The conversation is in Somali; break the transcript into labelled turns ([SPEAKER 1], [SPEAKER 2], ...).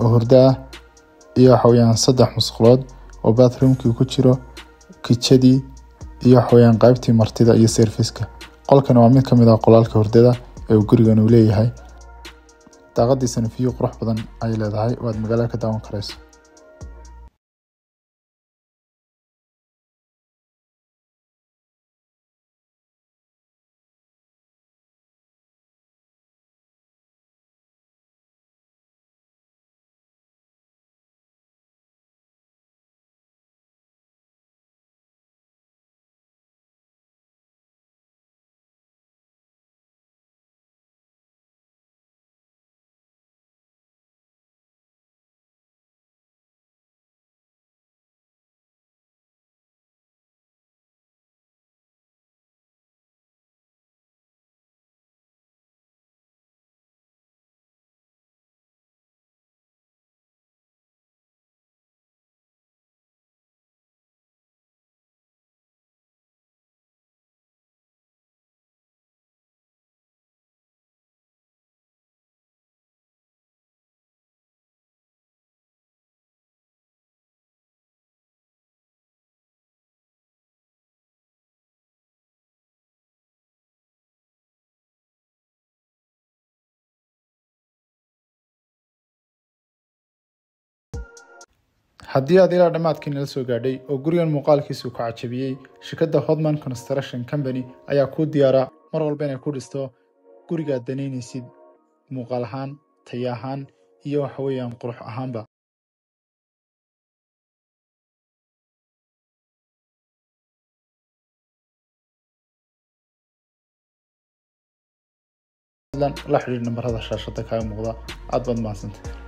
[SPEAKER 1] oo hurdo ah iyo waxaweyaan saddex musqulood oo bathroomkii ku jiro kijadii iyo waxaweyaan qaybtii martida iyo serviska qolkan waa mid ka mid ah qolalka hurdada ee uu gurigan uu leeyahay daaqadiisana view qurux badan ay leedahay oo aad magaalada ka daawan karayso haddii aad ilaa dhammaadkii nala soo gaadhay oo gurigan muuqaalkiisu ku cajabiyey shirkadda hodman construction company ayaa kuu diyaara mar walba inay ku dhisto gurigaad danaynaysid muuqaal ahaan taya ahaan iyo waxa weeyaan qurux ahaanba la xidhiir nambarada shaashada kaaga muuqda aad baad mahadsantay